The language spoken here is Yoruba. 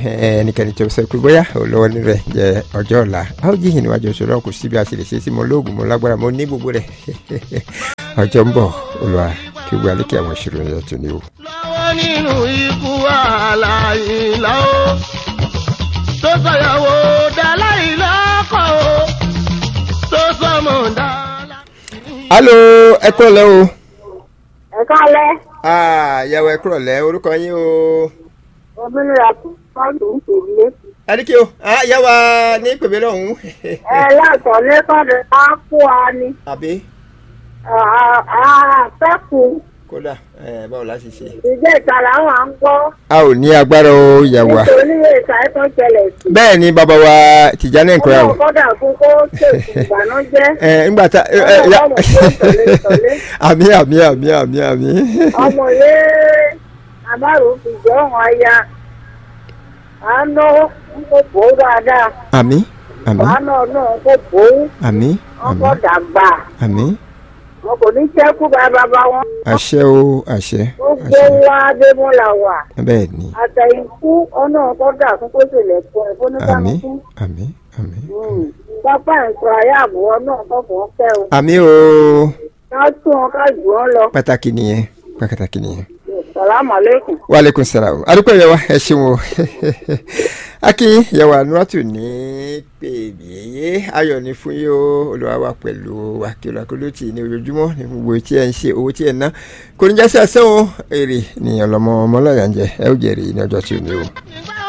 ẹnikẹ́ni tó sọ pé bóyá olówó ní rẹ̀ jẹ́ ọjọ́ ọ̀la a ó jíhìn níwájú oṣù náà kò sí bí a ṣe lè ṣe sí mo lóògùn mo lágbára mo ní gbogbo rẹ̀ ọjọ́ ń bọ̀ olùwà kí gbogbo alékè àwọn ìṣòro yẹn tó ní o. lọ́wọ́ nínú ikú àlàyé lọ́wọ́ tó sọ̀yàwó dáláì lọ́kọ̀ o tó sọmọ dáláì. alo ẹ kúrò lẹ́ o. ẹ káalẹ́ ìyàwó ẹ kúrò lẹ́ orúkọ yín o. òmìnira pọ́ǹtù ń pè mí. adike o ìyàwó ní pèmí lọ́hùn. ẹ láàtọ̀ lẹ́kọ̀ọ́dẹ á kó wa ni àbí àfẹ́kù kódà ẹ, báwo la ṣe ṣe. ìjẹ́ ìtara àwọn à ń gbọ́ a ò ní agbára o ìyàwó wa. nítorí ìta ẹ̀tọ́ ṣẹlẹ̀ sí. bẹ́ẹ̀ ni bàbá wa Tìjání Nkura o. ọmọ kọ́dà fún kó ṣèkù ìbànújẹ́ ẹ ńgbà tá ẹ, ẹ, ya- Ọlọ́run kó tọ̀lé tọ̀lé. àmì àmì àmì àmì àmì. ọmọ yé àbárò fi jẹ́ ọ̀hún aya àánú ń kó bò ó dáadáa àmì àmì àánú náà ń kó bò ó àmì wọn àmì kọ́ dàgbà àmì wọn kò ní ṣẹ́kù bá bàbá wọn. àṣẹ o àṣẹ gbogbo àṣẹ wa adémọ́lá wà bẹ́ẹ̀ ni àtẹ̀yìnkú ọ̀nà kọ́dà fún kó ṣẹlẹ̀ fún ẹ̀ fún àmì oníkàlùkù. àmì àmì pápá ìsọ ayé àbúrò náà kọ̀ọ̀kan fẹ́ o àmì o ká tún wọn ká jù wọn lọ. pàtàkì nìyẹn pàtàkì nìyẹn. sàlámù aleykum. waaleykum salaam adúpẹ́ yẹ wa ẹ ṣeun o akin yẹwà nuratu ní pèmíye ayọ̀ ní fún yín o olùwà wa pẹ̀lú akíọ̀lù akólótì ní ojoojúmọ́ ní gbogbo tí ẹ ń ṣe owó tí ẹ ń ná kò ní jásí àsán o èrè ní ọlọmọ ọmọláyà ń jẹ ẹ ó jẹrìí ní ọjọ́ tí ò ní o.